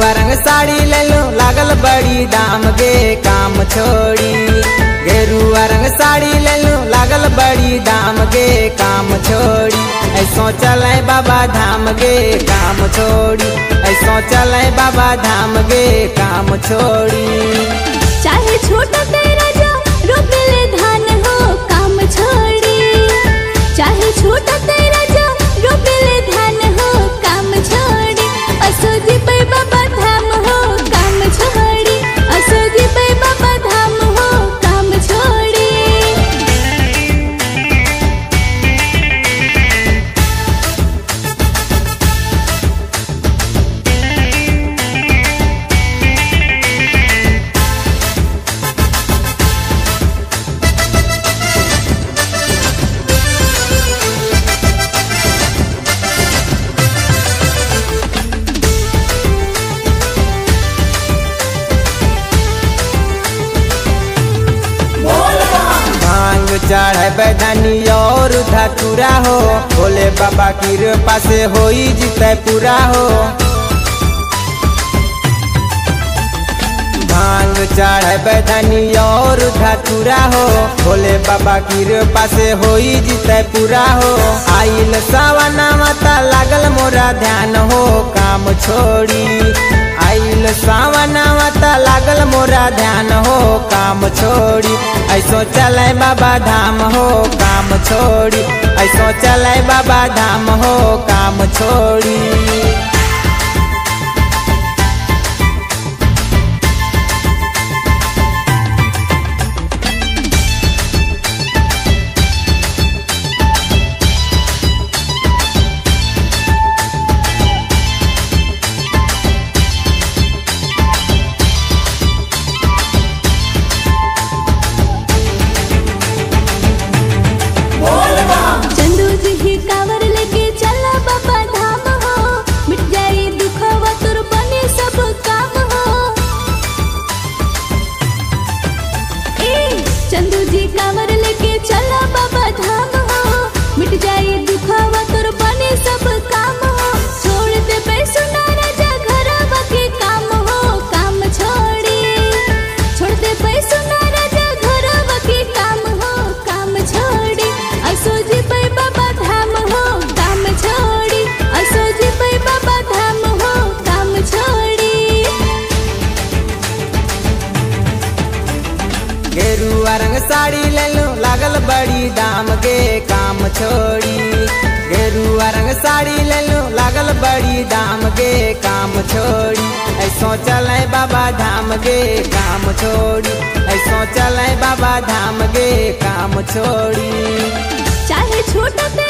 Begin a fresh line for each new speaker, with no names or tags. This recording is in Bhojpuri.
रंग साड़ी ले लो लागल बड़ी दाम गे काम छोड़ी गेरुआ रंग साड़ी ले लो लागल बड़ी दाम गे काम छोड़ी ऐसो चले बाबा धाम गे काम छोड़ी ऐसो चले बाबा धाम गे काम छोड़ी
चाहे छोटा तेरा जो रोक ले धान हो काम छोड़ी चाहे छोटा तेरा जो रोक ले धान हो काम छोड़ी असोजी पे बाबा धाम हो काम छोड़ी असोजी पे बाबा धाम हो काम छोड़ी
भांग चढ़े बैदानी और धतुरा हो भोले बाबा की कृपा से होई जीते पूरा हो भांग चढ़े बैदानी और धतुरा हो भोले बाबा की कृपा से होई जीते पूरा हो आइल सावना माता लागल मोरा ध्यान हो काम छोड़ी आइल सावना माता लागल मोरा ध्यान हो काम छोड़ी ऐसो चले बाबा धाम हो काम छोड़ी ऐसो चले बाबा धाम हो काम छोड़ी
चंदू जी ही कावर लेके चला बाबा धाम हो मिट जाई दुखवा तुर बने सब काम हो ए चंदू जी कावर लेके चला बाबा धाम हो मिट जाई दुखवा तुर बने सब काम हो छोड़ दे पैसुना राजा घरवा के काम हो काम छोड़ी छोड़ दे पैसुना राजा घरवा के काम हो काम छोड़ी असोजी पे बाबा धाम हो काम छोड़ी असोजी पे बाबा धाम हो काम छोड़ी
गेरुआ रंग साड़ी ले लो लागल बड़ी दाम गे काम छोड़ी गेरुआ रंग साड़ी ले लो लागल बड़ी दाम गे काम छोड़ी ऐसो चले बाबा धाम गे काम छोड़ी ऐसो चले बाबा धाम गे काम छोड़ी
चाहे छोटा ते